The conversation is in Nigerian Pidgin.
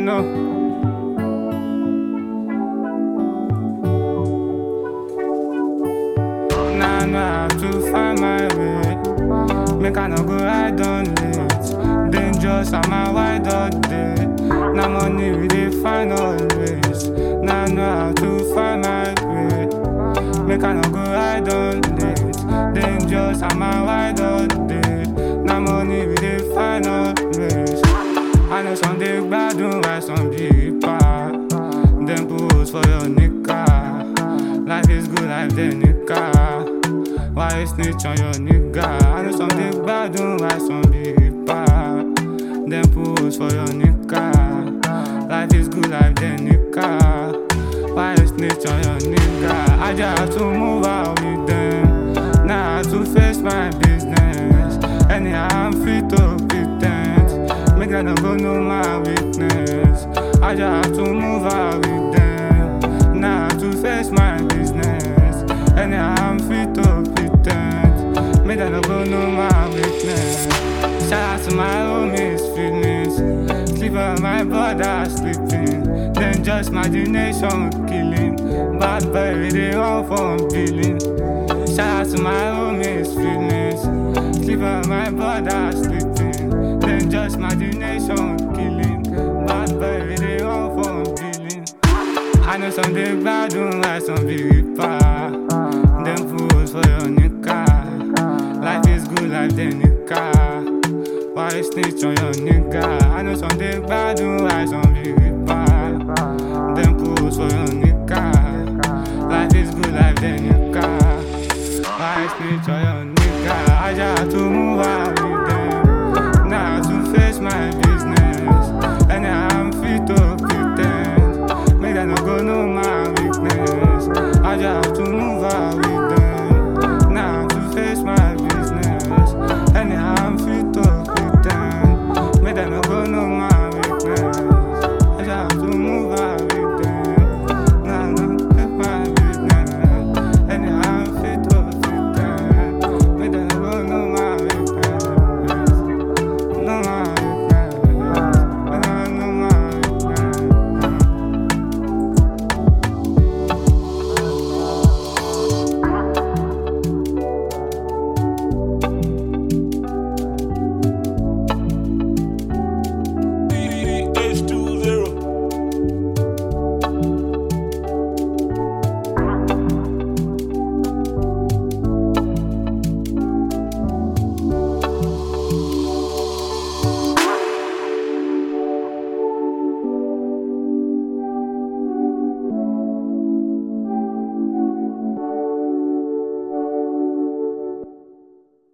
know. Now I know how to find my way. Make I no go ride on late. Dangerous, I'm a wide all day. Now money we dey find always. Now I know how to find my way. Make I no go ride on late. Dangerous, I'm a wide all day. Now money we dey find always. I know some dey gbadun while some be pa. Dem pose for your nigga. Life is good, life dey nigga. Why you snitch on your nigga? I know some dey gbadun while some be pa. Dem pose for your nigga. Life is good, life dey nigga. Why you snitch on your nigga? I just have to move out with them. Now I have to face my business. Anyhow, I'm free to pretend. Make them no go know my weakness. I just have to move out with them. Now I have to face my business. Anyhow, I'm free to pretend. Make them no go know my weakness. Shout out to my homies, feelings. Sleep on my brother sleeping. Then just imagination killing. Bad boy, we dey run from billing. Shout out to my homies, feelings. Sleep on my brother sleeping. Then just imagination killing. Bad boy, we dey run from billing. I know some dey gbadun like some be reaper. Dem fools for your nigga. Life is good, life dey nigga. Why you snitch on your nigga? I know some dey gbadun like some be reaper. Dem fools for your nigga. Life is good, life dey nigga. Why you snitch on your